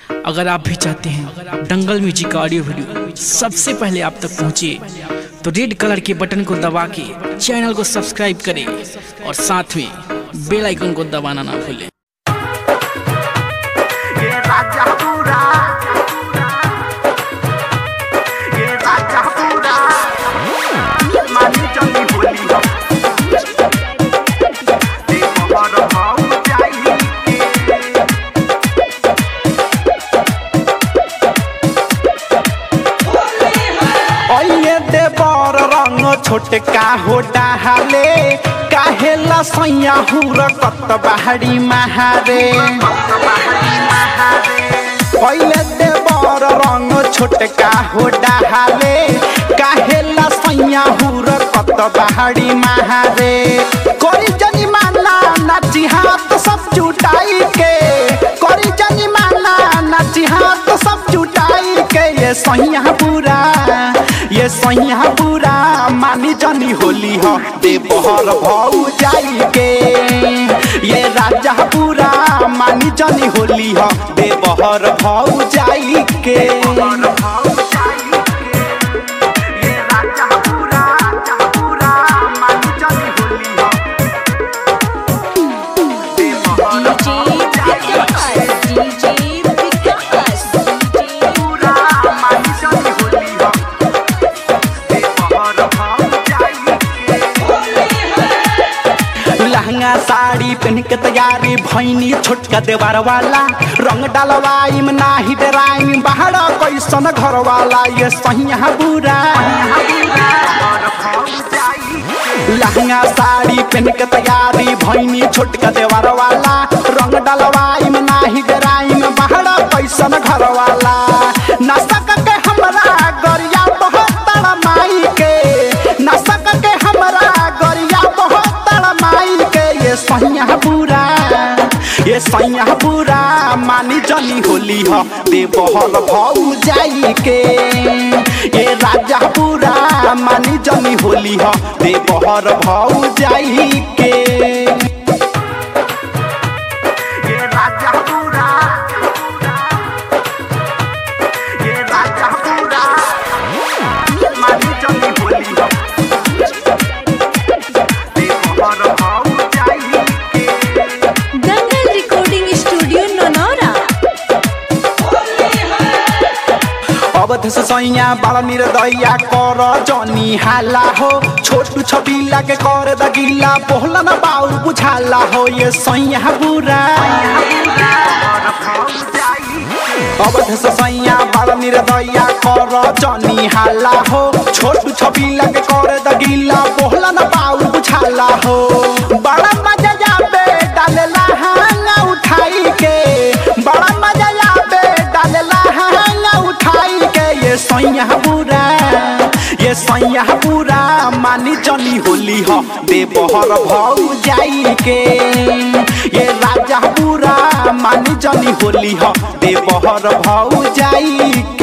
अगर आप भी चाहते हैं दंगल म्यूजिक का ऑडियो वीडियो सबसे पहले आप तक पहुंचे तो रेड कलर के बटन को दबा के चैनल को सब्सक्राइब करें और साथ में बेल आइकन को दबाना ना भूलें ये राजा पूरा ये राजा पूरा मानी चली होली हो देखो बड़ भाव जाई के अइए देवर रंग छोटका हो डाहाले काहे लसैया हुर कत बाहरी महारे अइए देवर रंग छोटका हो डाहाले काहे लसैया हुर कत बाहरी महारे करी जनी माना नाची हाथ सब जुटाई के करी जनी माना नाची हाथ सब जुटाई के ये सैया बुरा ये सैया बुरा मानी जनी होली हो देवहर भौ जाई के ये राजा बुरा मानी जनी होली हो देवहर भौ जाई के बड़ भाव जाई के ये राजा पूरा राजा पूरा मानी चली होली हो देखो बड़ भाव जाई पूरा मानी चली होली हो देखो बड़ भाव जाई के लहंगा साड़ी पहन के तैयारी भैनी छोटका देवार वाला रंग डालवाई में नाही डराई बाहर कैसन घर वाला ये सहिया बुरा लहंगा साड़ी पहन के तैयारी भैनी छोटका देवार वाला रंग डालवाई में नाही डराई में बाहर कैसन घर वाला नशा के हमरा गरिया बहुत माई के नशा के हमरा गरिया बहुत माई के ये सैया बुरा ये सैया बुरा मानी जनी होली हो देवहर भौ जाई के ये राजा बुरा मानी जनी होली हो देवहर भौ जाई के ये राजा पूरा ये राजा पूरा मानी चली होली हो देखो बड़ भाव जाई के दंगल रिकॉर्डिंग स्टूडियो ननौरा अवध से सैया बड़ा निर्दया कर जनी हाला हो छोटू छबीला के कर दगिला बोला न बाऊ बुझाला हो ये सैया बुरा अवध से सैया बड़ा निर्दया कर जनी हाला हो छोटू छबीला के कर दगिला बोला न बाऊ बुझाला हो बड़ा मजा आबे डालेला हांगा उठाई के बड़ा मजा आबे डालेला हांगा उठाई के ये सैया बुरा ये सैया बुरा मानी जनी होली हो देवहर भौ जाई के ये राजा बुरा मानी जनी होली हो देवहर भौ जाई